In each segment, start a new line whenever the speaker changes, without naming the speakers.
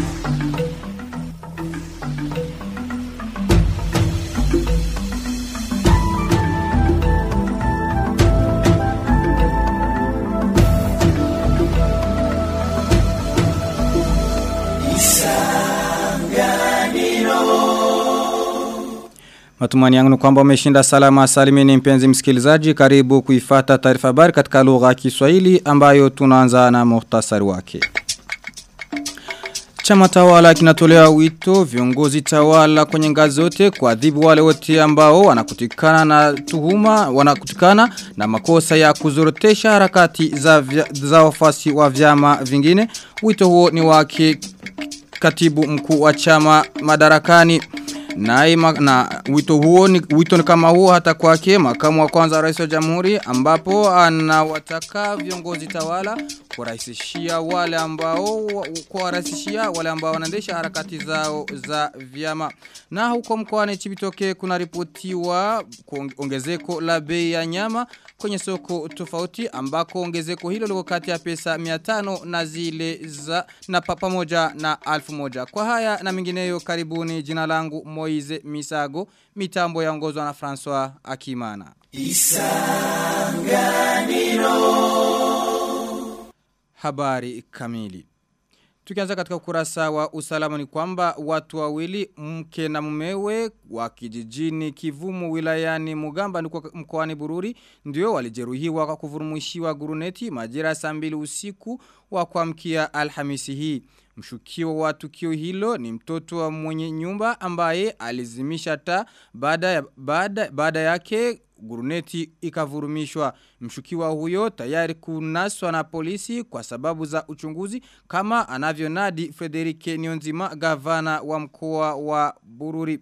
Matumani yangu ni kwamba umeshinda salama salimini mpenzi msikilizaji karibu kuifata taarifa habari katika lugha ya Kiswahili ambayo tunaanza na muhtasari wake. Chama tawala kinatolea wito viongozi tawala kwenye ngazi zote kuadhibu wale wote ambao wanakutikana na tuhuma wanakutikana na makosa ya kuzorotesha harakati za vya, za wafasi wa vyama vingine. Wito huo ni wake katibu mkuu wa chama madarakani. Na, na wito huo ni wito ni kama huo hata kwake makamu wa kwanza rais wa jamhuri ambapo anawataka viongozi tawala kurahisishia wale ambao kuwarahisishia wale ambao wanaendesha harakati zao za vyama na huko mkoani Chibitoke kuna ripotiwa ongezeko la bei ya nyama kwenye soko tofauti ambako ongezeko hilo liko kati ya pesa 500 na zile za na pamoja na 1000 kwa haya na mingineyo karibuni jina langu Moize Misago mitambo yaongozwa na François Akimana Isanganiro Habari kamili Tukianza katika ukurasa wa usalama ni kwamba watu wawili mke na mumewe wa kijijini Kivumu wilayani Mugamba mkoani Bururi ndio walijeruhiwa kwa kuvurumushiwa guruneti majira saa mbili usiku wa kuamkia Alhamisi hii. Mshukiwa wa tukio hilo ni mtoto wa mwenye nyumba ambaye alizimisha taa baada ya baada baada yake guruneti ikavurumishwa. Mshukiwa huyo tayari kunaswa na polisi kwa sababu za uchunguzi kama anavyonadi Frederike Nionzima gavana wa mkoa wa Bururi.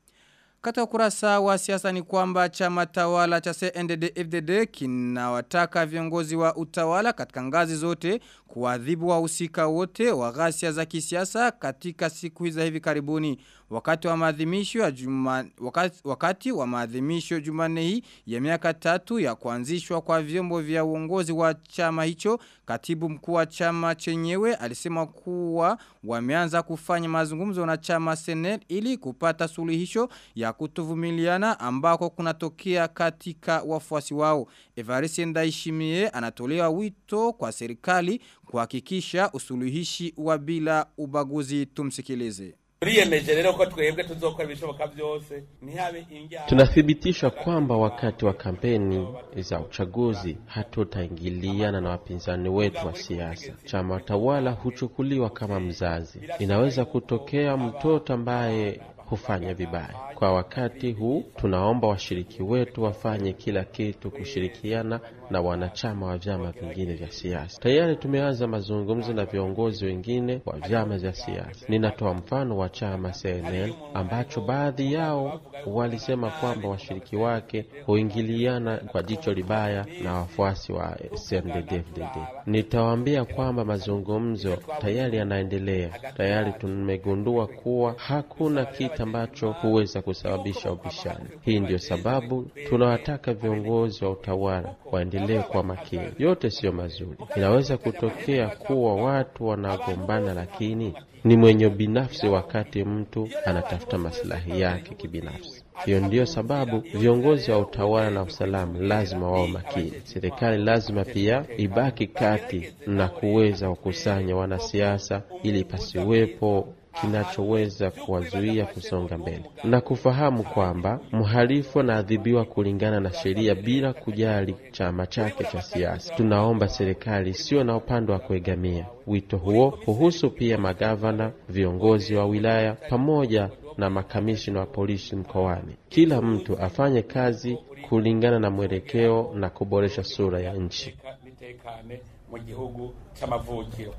Katika ukurasa wa siasa ni kwamba chama tawala cha CNDD-FDD kinawataka viongozi wa utawala katika ngazi zote kuadhibu wahusika wote wa ghasia za kisiasa katika siku hizi hivi karibuni. Wakati wa maadhimisho ya juma, wakati, wakati wa maadhimisho Jumanne hii ya miaka tatu ya kuanzishwa kwa vyombo vya uongozi wa chama hicho, katibu mkuu wa chama chenyewe alisema kuwa wameanza kufanya mazungumzo na chama Senel ili kupata suluhisho ya kutovumiliana ambako kunatokea katika wafuasi wao. Evariste Ndaishimie anatolewa wito kwa serikali kuhakikisha usuluhishi wa bila ubaguzi tumsikilize.
turiyemeje rero ko twebwe tuzokora ibishoboka byose ntihabe injyana
Tunathibitisha kwamba wakati wa kampeni za uchaguzi hatutaingiliana na wapinzani wetu wa siasa. Chama tawala huchukuliwa kama mzazi. Inaweza kutokea mtoto ambaye hufanya vibaya. Kwa wakati huu tunaomba washiriki wetu wafanye kila kitu kushirikiana na wanachama wa vyama vingine vya siasa. Tayari tumeanza mazungumzo na viongozi wengine wa vyama vya siasa. Ninatoa mfano wa chama CNL ambacho baadhi yao walisema kwamba washiriki wake huingiliana kwa jicho libaya na wafuasi wa CNDD-FDD. Nitawaambia kwamba mazungumzo tayari yanaendelea. Tayari tumegundua kuwa hakuna kitu ambacho huweza kusababisha ubishani. Hii ndiyo sababu tunawataka viongozi wa utawala waendelee kwa makini. Yote siyo mazuri. Inaweza kutokea kuwa watu wanagombana, lakini ni mwenye binafsi wakati mtu anatafuta maslahi yake kibinafsi. Hiyo ndiyo sababu viongozi wa utawala na usalama lazima wao makini. Serikali lazima pia ibaki kati na kuweza kukusanya wanasiasa ili pasiwepo kinachoweza kuwazuia kusonga mbele na kufahamu kwamba mhalifu anaadhibiwa kulingana na sheria bila kujali chama chake cha siasa. Tunaomba serikali sio na upande wa kuegamia. Wito huo huhusu pia magavana, viongozi wa wilaya pamoja na makamishina wa polisi mkoani. Kila mtu afanye kazi kulingana na mwelekeo na kuboresha sura ya nchi.
bitekane mu gihugu c'amavukiro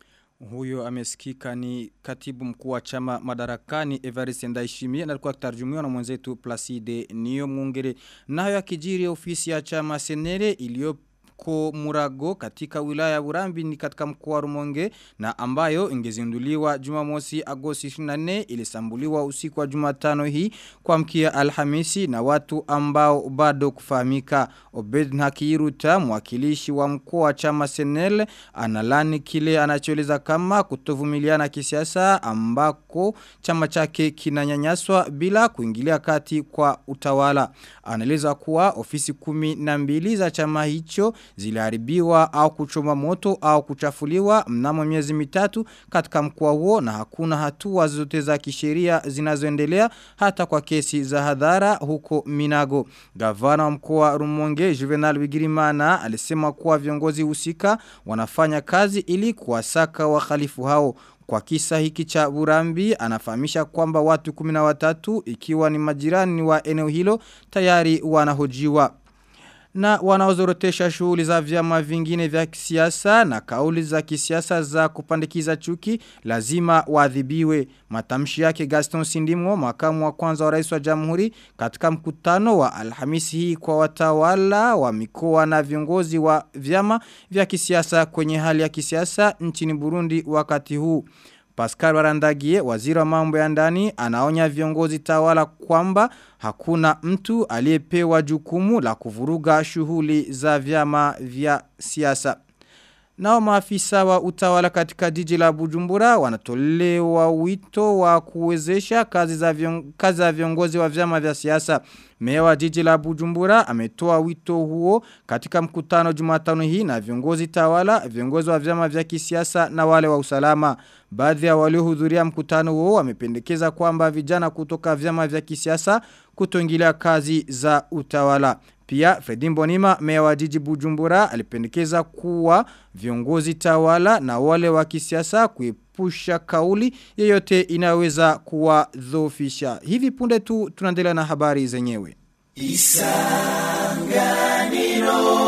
Huyo amesikika ni katibu mkuu wa chama madarakani Evariste Ndayishimiye na alikuwa akitarjumiwa na mwenzetu Placide Niyo Mungere. Nayo akijiri ofisi ya chama Senere iliyo huko Murago katika wilaya ya Burambi ni katika mkoa wa Rumonge na ambayo ingezinduliwa Jumamosi Agosti 24 ilisambuliwa usiku wa Jumatano hii kwa mkia Alhamisi na watu ambao bado kufahamika. Obed Nakiruta mwakilishi wa mkoa wa chama Senel analani kile anachoeleza kama kutovumiliana kisiasa ambako chama chake kinanyanyaswa bila kuingilia kati kwa utawala. Anaeleza kuwa ofisi kumi na mbili za chama hicho ziliharibiwa au kuchoma moto au kuchafuliwa mnamo miezi mitatu katika mkoa huo na hakuna hatua zote za kisheria zinazoendelea hata kwa kesi za hadhara huko Minago. Gavana wa mkoa Rumonge Juvenal Bigirimana alisema kuwa viongozi husika wanafanya kazi ili kuwasaka wahalifu hao. Kwa kisa hiki cha Burambi anafahamisha kwamba watu kumina watatu ikiwa ni majirani wa eneo hilo tayari wanahojiwa na wanaozorotesha shughuli za vyama vingine vya kisiasa na kauli za kisiasa za kupandikiza chuki lazima waadhibiwe. Matamshi yake Gaston Sindimo, makamu wa kwanza wa rais wa jamhuri, katika mkutano wa Alhamisi hii kwa watawala wa mikoa na viongozi wa vyama vya kisiasa kwenye hali ya kisiasa nchini Burundi wakati huu. Pascal Warandagie, waziri wa mambo ya ndani, anaonya viongozi tawala kwamba hakuna mtu aliyepewa jukumu la kuvuruga shughuli za vyama vya siasa. Nao maafisa wa utawala katika jiji la Bujumbura wanatolewa wito wa kuwezesha kazi za vion, kazi za viongozi wa vyama vya siasa. Meya wa jiji la Bujumbura ametoa wito huo katika mkutano Jumatano hii na viongozi tawala, viongozi wa vyama vya kisiasa na wale wa usalama. Baadhi ya waliohudhuria mkutano huo wamependekeza kwamba vijana kutoka vyama vya kisiasa kutoingilia kazi za utawala. Pia Fredi Mbonima meya wa jiji Bujumbura alipendekeza kuwa viongozi tawala na wale wa kisiasa kuepusha kauli yeyote inaweza kuwa dhofisha. Hivi punde tu tunaendelea na habari zenyewe. Isanganiro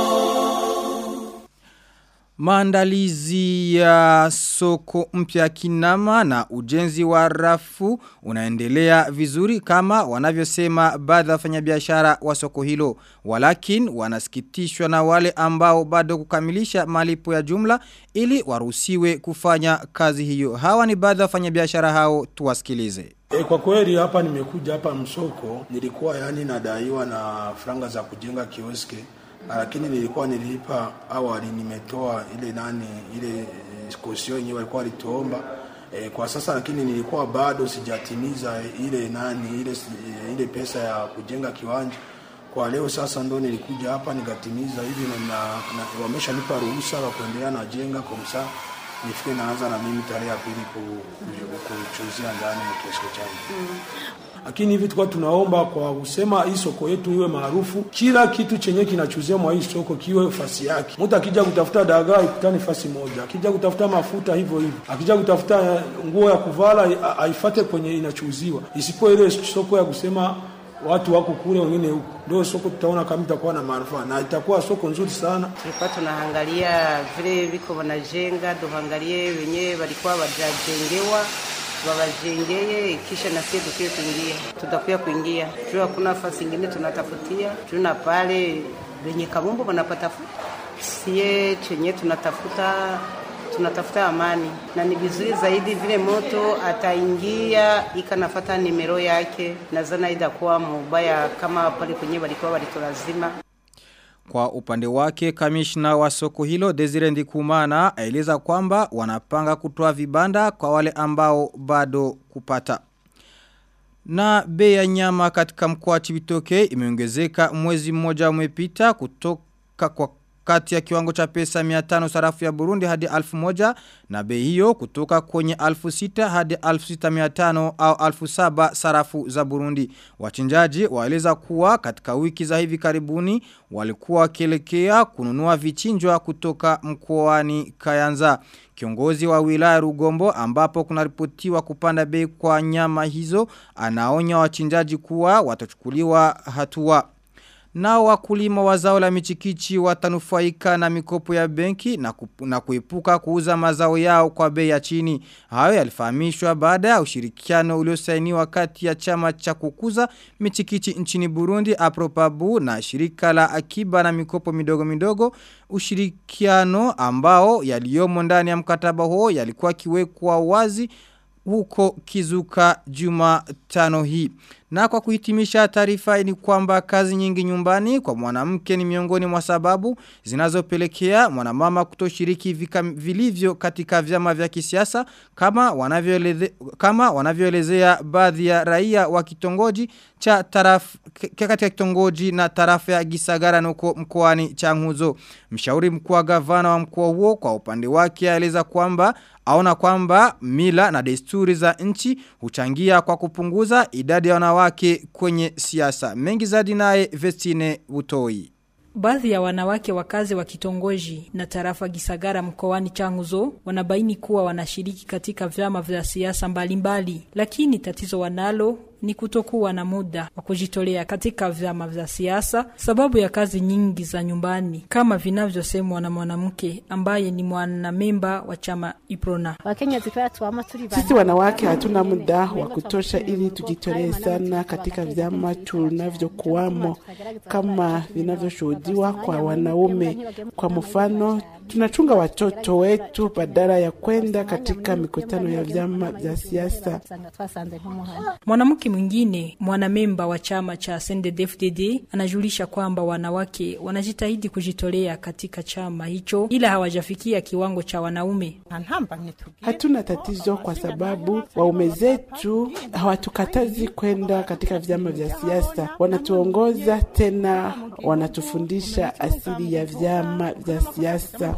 Maandalizi ya soko mpya kinama na ujenzi wa rafu unaendelea vizuri kama wanavyosema baadhi ya wafanyabiashara wa soko hilo. Walakin wanasikitishwa na wale ambao bado kukamilisha malipo ya jumla ili waruhusiwe kufanya kazi hiyo. Hawa ni baadhi ya wafanyabiashara hao tuwasikilize.
E, kwa kweli hapa nimekuja hapa msoko nilikuwa yani nadaiwa na franga za kujenga kioski lakini nilikuwa nilipa awali nimetoa ile nani ile kosio yenyewe walikuwa walituomba e, kwa sasa lakini nilikuwa bado sijatimiza ile nani ile ile pesa ya kujenga kiwanja kwa leo sasa ndo nilikuja hapa nikatimiza hivi na, na, na wameshanipa ruhusa wa kuendelea na jenga kwa msaa nifike naanza na mimi tarehe ya pili kuchuzia ndani mkesho changu mm lakini hivi tulikuwa tunaomba kwa kusema hii soko yetu iwe maarufu, kila kitu chenye kinachuzia mwa hii soko kiwe fasi yake. Mtu akija kutafuta dagaa ikutane fasi moja, akija kutafuta mafuta hivyo hivyo, akija kutafuta nguo ya kuvala aifate kwenye inachuziwa, isipo ile soko ya kusema watu wako kule wengine huko. Ndio soko tutaona kama itakuwa na manufaa na itakuwa soko nzuri sana.
Tulikuwa tunaangalia vile viko wanajenga, tuangalie wenyewe walikuwa wajajengewa wawajengeye kisha na sisi tukie kuingia, tutakuya kuingia juu hakuna nafasi ingine tunatafutia juu na pale wenye kabumbu wanapatafuta sie chenye tunatafuta tunatafuta amani na ni vizuri zaidi vile moto ataingia ikanafata nimero yake, nazana itakuwa mubaya kama pale kwenye walikuwa walitolazima
kwa upande wake kamishna wa soko hilo Desire Ndikumana aeleza kwamba wanapanga kutoa vibanda kwa wale ambao bado kupata. Na bei ya nyama katika mkoa wa Chibitoke imeongezeka mwezi mmoja umepita kutoka kwa kati ya kiwango cha pesa 500 sarafu ya Burundi hadi 1000 na bei hiyo kutoka kwenye 1600 hadi 6500 au 1700 sarafu za Burundi. Wachinjaji waeleza kuwa katika wiki za hivi karibuni walikuwa wakielekea kununua vichinjwa kutoka mkoani Kayanza. Kiongozi wa wilaya Rugombo ambapo kunaripotiwa kupanda bei kwa nyama hizo anaonya wachinjaji kuwa watachukuliwa hatua. nao wakulima wa zao la michikichi watanufaika na mikopo ya benki na, kupu, na kuepuka kuuza mazao yao kwa bei ya chini. Hayo yalifahamishwa baada ya ushirikiano uliosainiwa kati ya chama cha kukuza michikichi nchini Burundi Apropabu na shirika la akiba na mikopo midogo midogo ushirikiano ambao yaliyomo ndani ya mkataba huo yalikuwa kiwekwa wazi huko kizuka juma tano hii. Na kwa kuhitimisha taarifa ni kwamba kazi nyingi nyumbani kwa mwanamke ni miongoni mwa sababu zinazopelekea mwanamama kutoshiriki vika, vilivyo katika vyama vya kisiasa kama wanavyoelezea kama wanavyoelezea baadhi ya raia wa kitongoji cha taraf katika kitongoji na tarafa ya Gisagara nuko mkoani Changuzo. Mshauri mkuu wa gavana wa mkoa huo kwa upande wake aeleza kwamba aona kwamba mila na desturi za nchi huchangia kwa kupunguza idadi ya wanawake kwenye siasa. Mengi zaidi naye Vestine Butoi.
Baadhi ya wanawake wakazi wa kitongoji na tarafa Gisagara mkoani Changuzo wanabaini kuwa wanashiriki katika vyama vya siasa mbalimbali, lakini tatizo wanalo ni kutokuwa na muda wa kujitolea katika vyama vya siasa sababu ya kazi nyingi za nyumbani kama vinavyosemwa na mwanamke ambaye ni mwanamemba wa chama Iprona.
Sisi wanawake hatuna muda wa kutosha ili tujitolee sana katika vyama tunavyokuwamo kama vinavyoshuhudiwa kwa wanaume. Kwa mfano, tunachunga watoto wetu badala ya kwenda katika mikutano ya vyama vya siasa.
Mwanamke mwingine mwanamemba wa chama cha CNDD-FDD anajulisha kwamba wanawake wanajitahidi kujitolea katika chama hicho ila hawajafikia kiwango cha wanaume.
Hatuna tatizo kwa sababu waume zetu hawatukatazi kwenda katika vyama vya siasa, wanatuongoza tena wanatufundisha asili ya vyama vya siasa.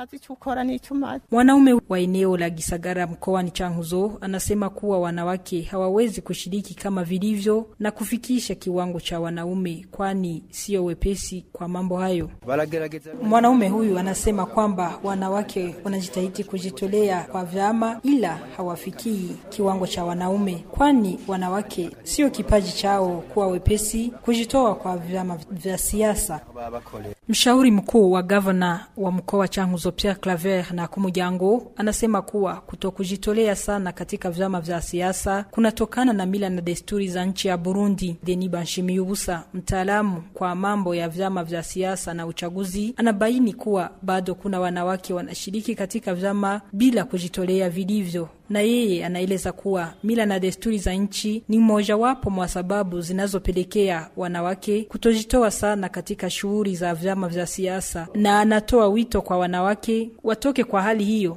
Mwanaume wa eneo la Gisagara mkoani Changuzo anasema kuwa wanawake hawawezi kushiriki kama vilivyo na kufikisha kiwango cha wanaume, kwani sio wepesi kwa mambo hayo. Mwanaume huyu anasema kwamba wanawake wanajitahidi kujitolea kwa vyama, ila hawafikii kiwango cha wanaume, kwani wanawake sio kipaji chao kuwa wepesi kujitoa kwa vyama vya siasa. Mshauri mkuu wa gavana wa mkoa wa Changuzo Pierre Claver na Kumujango anasema kuwa kutokujitolea sana katika vyama vya siasa kunatokana na mila na desturi za nchi ya Burundi. Deni Banshimiyubusa, mtaalamu kwa mambo ya vyama vya siasa na uchaguzi, anabaini kuwa bado kuna wanawake wanashiriki katika vyama bila kujitolea vilivyo na yeye anaeleza kuwa mila na desturi za nchi ni mmojawapo mwa sababu zinazopelekea wanawake kutojitoa sana katika shughuli za vyama vya siasa, na anatoa wito kwa wanawake watoke kwa hali hiyo.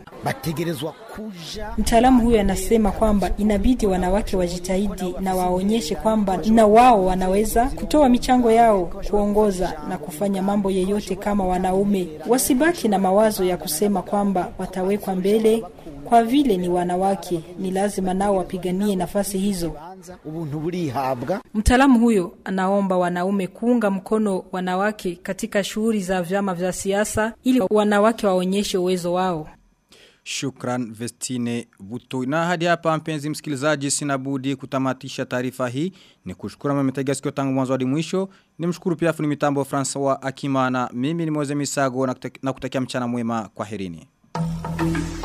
Mtaalamu huyo anasema kwamba inabidi wanawake wajitahidi na waonyeshe kwamba na wao wanaweza kutoa michango yao, kuongoza na kufanya mambo yeyote kama wanaume. Wasibaki na mawazo ya kusema kwamba watawekwa mbele kwa vile ni wanawake, ni lazima nao wapiganie nafasi hizo. Mtaalamu huyo anaomba wanaume kuunga mkono wanawake katika shughuli za vyama vya siasa ili wanawake waonyeshe uwezo wao.
Shukran Vestine Buto. Na hadi hapa mpenzi msikilizaji sina budi kutamatisha taarifa hii. Ni kushukuru mmetega sikio tangu mwanzo hadi mwisho. Nimshukuru pia fundi mitambo Francois Akimana. Mimi ni Moze Misago na kutakia mchana mwema kwa herini.